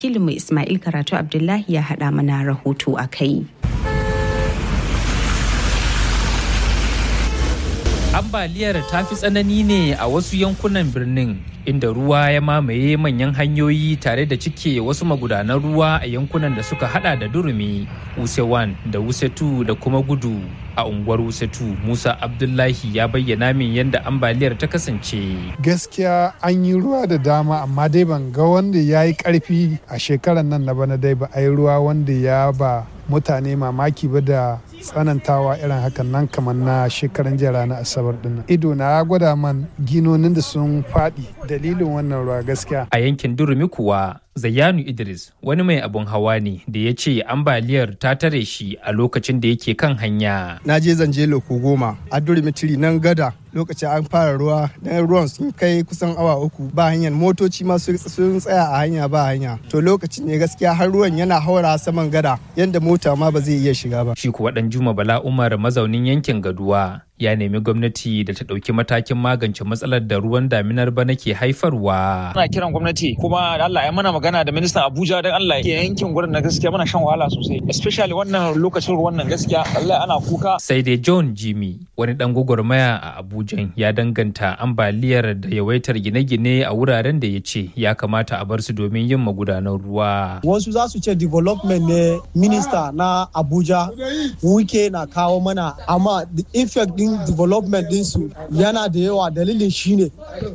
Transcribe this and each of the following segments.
Kilinmu Ismail Karatu Abdullahi ya haɗa mana rahoto a kai. ambaliyar ta fi tsanani ne a wasu yankunan birnin inda ruwa ya mamaye manyan hanyoyi tare da cike wasu magudanan ruwa a yankunan da suka hada da durumi wuse 1 da wuse 2 da kuma gudu a unguwar wuse 2 musa abdullahi ya bayyana min yadda ambaliyar ta kasance gaskiya an yi ruwa da dama amma dai ban ga wanda ya yi karfi a shekarar nan na bana dai ba a yi ruwa wanda ya ba mutane mamaki ba da tsanantawa irin hakan nan kamar na shekaran jiya ranar asabar dinnan ido na ya gwada man ginonin da sun faɗi dalilin wannan ruwa gaskiya a yankin durumi kuwa Zayyanu Idris wani mai abun hawa ne da ya ce ambaliyar ta tare shi a lokacin da yake kan hanya. Na je zanje loko goma a Durimitiri nan gada lokacin an fara ruwa dan ruwan sun kai kusan awa uku ba hanyar motoci ma sun tsaya a hanya ba hanya to lokacin ne gaskiya har ruwan yana haura saman gada yadda mota ma ba zai iya shiga ba. Shi kuwa dan Juma Bala Umar mazaunin yankin Gaduwa ya nemi gwamnati da ta ɗauki matakin magance matsalar da ruwan daminar bana ke haifarwa. Ana kiran gwamnati kuma Allah ya mana magana da ministan Abuja don Allah ya yankin gurin na gaskiya muna shan wahala sosai especially wannan lokacin ruwan nan gaskiya Allah ana kuka. Sai dai John Jimmy wani dan gwagwarmaya a Abuja ya danganta ambaliyar da yawaitar gine-gine a wuraren da ya ce ya kamata a bar su domin yin magudanan ruwa. Wasu za su ce development ne minista na Abuja wuke na kawo mana amma the effect din development dinsu yana da yawa dalilin shine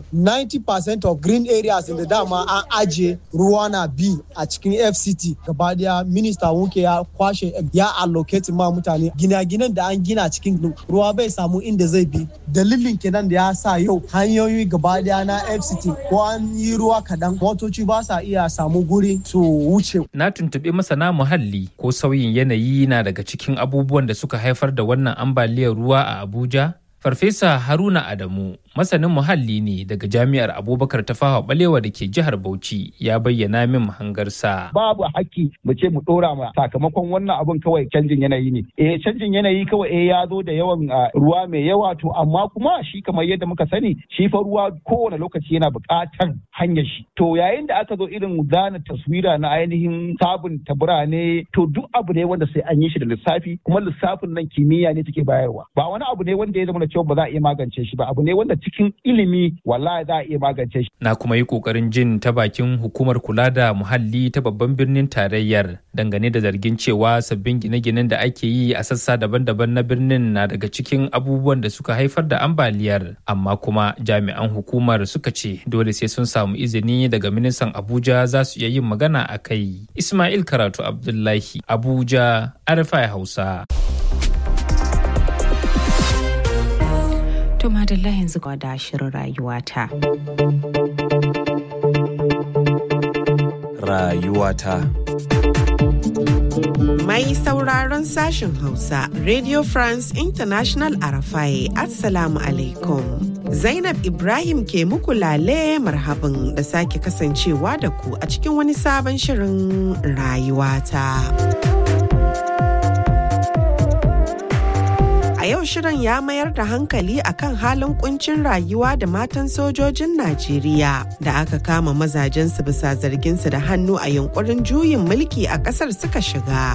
90% of green areas da dama an aje ruwa na bi a cikin fct gaba daya minista wuke ya kwashe ya allocate ma mutane gina-ginan da an gina cikin ruwa bai samu inda zai bi dalilin kenan da ya sa yau hanyoyi gaba daya na fct ko an yi ruwa kadan motoci ba sa iya samu guri su wuce na tuntuɓi masana muhalli ko sauyin yanayi na daga cikin abubuwan da suka haifar da wannan ambaliyar ruwa a abuja Farfesa Haruna Adamu, masanin muhalli ne daga Jami'ar Abubakar Tafawa Balewa da ke jihar Bauchi, ya bayyana min mahangarsa. Babu haƙƙi mu ce mu ɗora ma sakamakon wannan abun kawai canjin yanayi ne. Eh canjin yanayi kawai eh ya zo da yawan ruwa mai yawa to amma kuma shi kamar yadda muka sani shi fa ruwa kowane lokaci yana buƙatar hanyar shi. To yayin da aka zo irin zana taswira na ainihin sabunta birane to duk abu ne wanda sai an yi shi da lissafi kuma lissafin nan kimiyya ne take bayarwa. Ba wani abu ne wanda ya zama da cewa ba za a iya magance shi ba abu ne wanda cikin ilimi wallahi za a iya magance shi. Na kuma yi kokarin jin ta bakin hukumar kula da muhalli ta babban birnin tarayyar dangane da zargin cewa sabbin gine-ginen da ake yi a sassa daban-daban na birnin na daga cikin abubuwan da suka haifar da ambaliyar amma kuma jami'an hukumar suka ce dole sai sun samu izini daga ministan Abuja za su iya yin magana a kai. Ismail Karatu Abdullahi Abuja Arfa Hausa. To madalla yanzu ga da shirin rayuwata. Rayuwata. Mai sauraron sashen Hausa, Radio France International Arafai, Assalamu alaikum. Zainab Ibrahim ke muku lale marhabin da sake kasancewa da ku a cikin wani sabon shirin rayuwata. yau shirin ya mayar da hankali akan halin kuncin rayuwa da matan sojojin Najeriya da aka kama mazajensu bisa zarginsu da hannu a yunkurin juyin mulki a ƙasar suka shiga.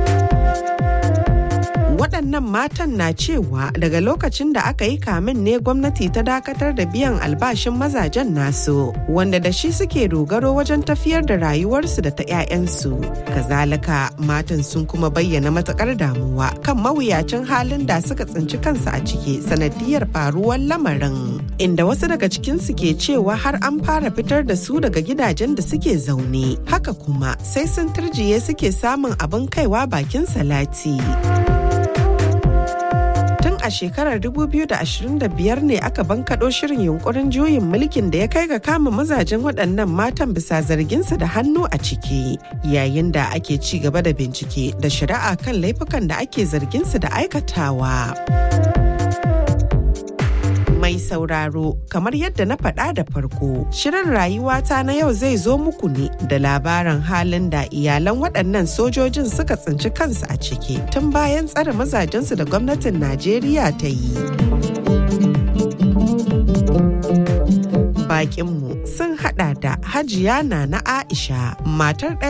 waɗannan matan na cewa daga lokacin da aka yi kamin ne gwamnati ta dakatar da biyan albashin mazajen nasu wanda da shi suke dogaro wajen tafiyar da rayuwarsu da ta 'ya'yansu kazalika matan sun kuma bayyana matakar damuwa kan mawuyacin halin da suka tsinci kansu a ciki sanadiyar faruwar lamarin inda wasu daga cikinsu ke cewa har an fara fitar da su daga gidajen da suke zaune haka kuma sai sun turjiye suke samun abin kaiwa bakin salati. a shekarar 2025 ne aka bankaɗo shirin yunkurin juyin mulkin da ya kai ga kama mazajen waɗannan matan bisa zarginsu da hannu a ciki yayin da ake ci gaba da bincike da shari'a kan laifukan da ake zarginsu da aikatawa. mai sauraro kamar yadda na faɗa da farko shirin rayuwata na yau zai zo muku ne da labarin halin da iyalan waɗannan sojojin suka tsinci kansu a ciki tun bayan tsare mazajensu da gwamnatin najeriya ta yi Bakinmu sun hada da Hajiya na na Aisha matar